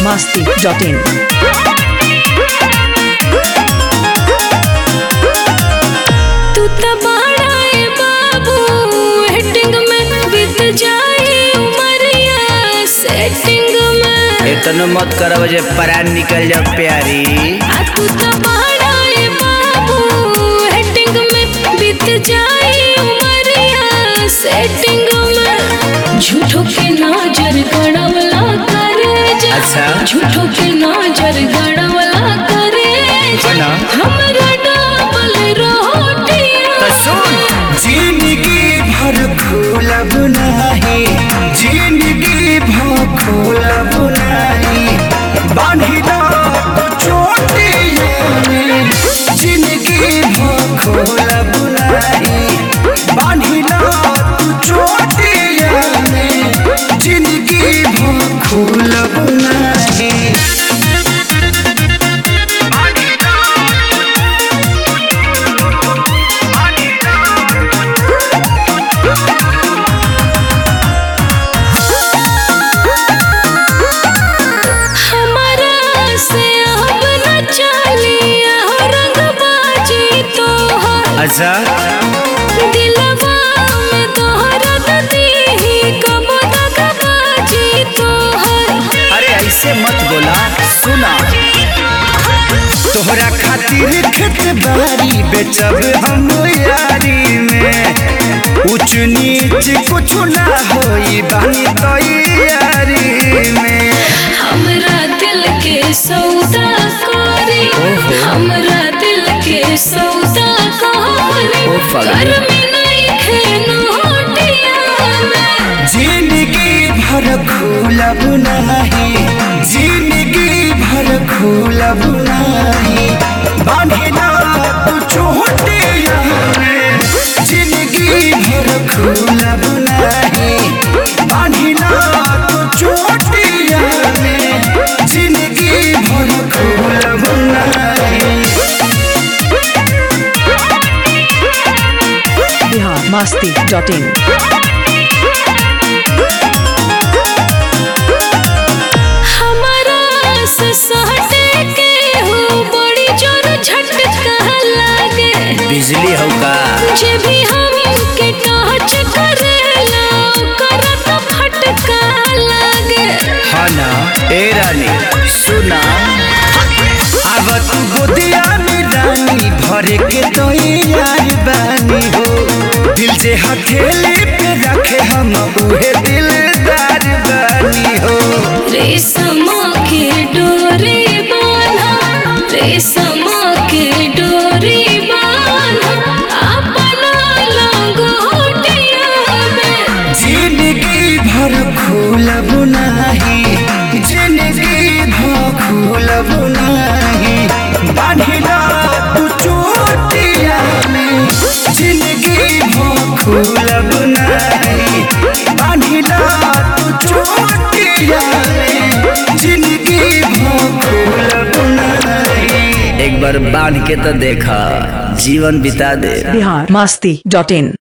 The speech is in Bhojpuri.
masti.in. तू त बड़ाए बाबू हेटिंग में बीत जाए उमरिया सेटिंग में इतनो मत करब जे परान निकल जाओ प्यारी आ तू त बड़ाए बाबू हेटिंग में बीत जाए उमरिया सेटिंग में झूठो के नजर गड़वला करे जा अच्छा। झूठो के नजर गड़वला करे जा ना। हमरा डबल रोटियां तो सुन जिंदगी भर खोलब नाही जिंदगी भर खोलब नाही बांधिला तो चोटियों में जिंदगी भर खोलब नाही बांधिला तो चोटियों में जिंदगी भर खोलब नाही हमारा से अब न चलिया रंगबाजी तोहर अच्छा दिलवा में तोहरा दीही कब दगबाजी तोहर अरे ऐसे मत बोला सुना तोहरा खातिर खेत बारी बेचब हम यारी में ऊंच नीच कुछ ना होई बानी तैयारी में हमरा दिल के सौदा करी हमरा दिल के सौदा करी ओ फगली। घर में नहीं खेनोटिया में जिंदगी भर खोलब नाही जिंदगी भर खोलब नाही बांधिला तू चोटिया में जिंदगी भर खोलब नाही बांधिला तू चोटिया में जिंदगी भर खोलब नाही Bihar masti.in. हमारा से सहटे के हो बड़ी जोर झटका लागे बिजली हो का जे भी हम के टच करेला ओकरा तो फटका लागे हाँ ना ए रानी सुना अब तू गोदिया में रानी भरे के तो यार बानी हो दिल से हथेली पे रखे हम उहे दिलदार बानी हो रेशम के डोरी बांधा रेशम के डोरी बांधा अपना लंगोटिया में जिंदगी भर खोलब नाही जिंदगी भर खोलब नाही बांधिला तू चोटिया में जिंदगी भर खोलब नाही बांधिला तू चोटिया में जिंदगी भर खोलब नाही एक बार बांध के तो देखा जीवन बिता दे Bihar masti.in.